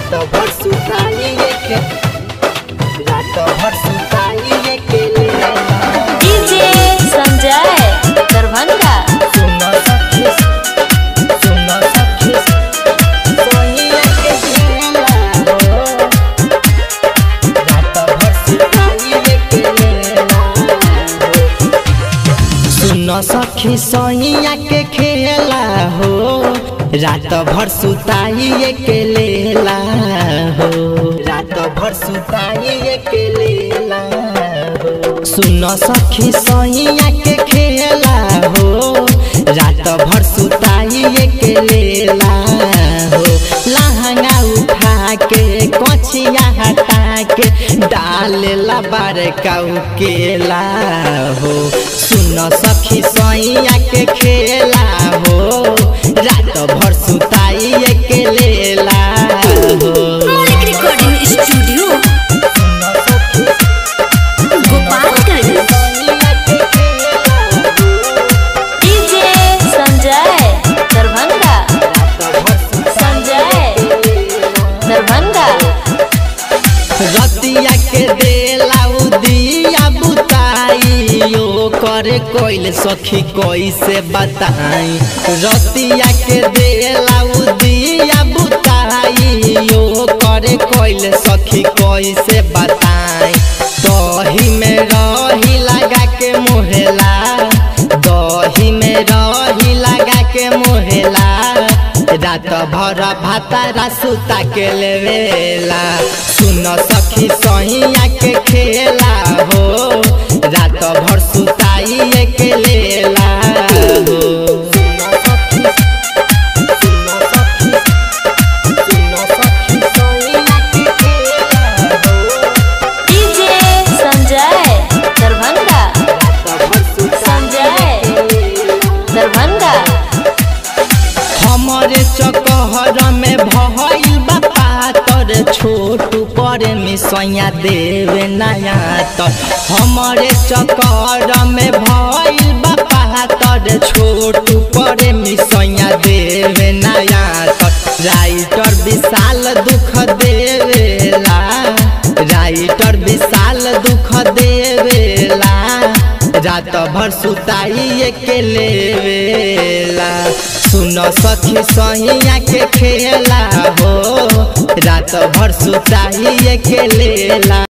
रात भर सुताई के रात भर सुताई के लेला डीजे संजय दरभंगा सुनो सखी सुनो सखी सोनिया के खेला हो रात भर सुताई के लेला सुनो सखी सोनिया के खेला हो रात भर सुताई के लेला हो रात भर सुताई के लेला हो सुनो सखी सोनिया के खेला हो रात भर सुताई के लेला हो लहंगा उठा के कोचिया हटा के डालेला बड़का केला हो सुनो सखी सोइया के खेला हो रात भर सुताई के लेला हो मौलिक रिकॉर्डिंग स्टूडियो सुनो सखी गोपालगंज सोइया के खेला हो डीजे संजय दरभंगा रात भर संजय दरभंगा रतिया के देला उदिया बुताई यो करे कोइल सखी कैसे बताई रतिया के देला उदिया बुताई यो करे कोइल सखी कैसे बताई दही में रही लगा के मोहेला दही में रही लगा के मोहेला रात भर भातारा सुता के लेवेला सुन सखी सहिया के खेला हो रात भर सुताई के लेला हो सुन सखी सुन सखी सुन सखी सहिया के खेला हो डीजे संजय दरभंगा रात भर संजय दरभंगा हमरे चकहर में भइल बा पातर छोटू पर मिसैया देवे नया तर हमरे चकहर में भइल बा पातर छोटू पर मिसैया देवे नया तर राइटर विशाल दुख देवेला राइटर विशाल दुख देवेला रात भर सुताई के लेवेला सुन सखी सहिया के खेला हो रात भर सुताई के लेला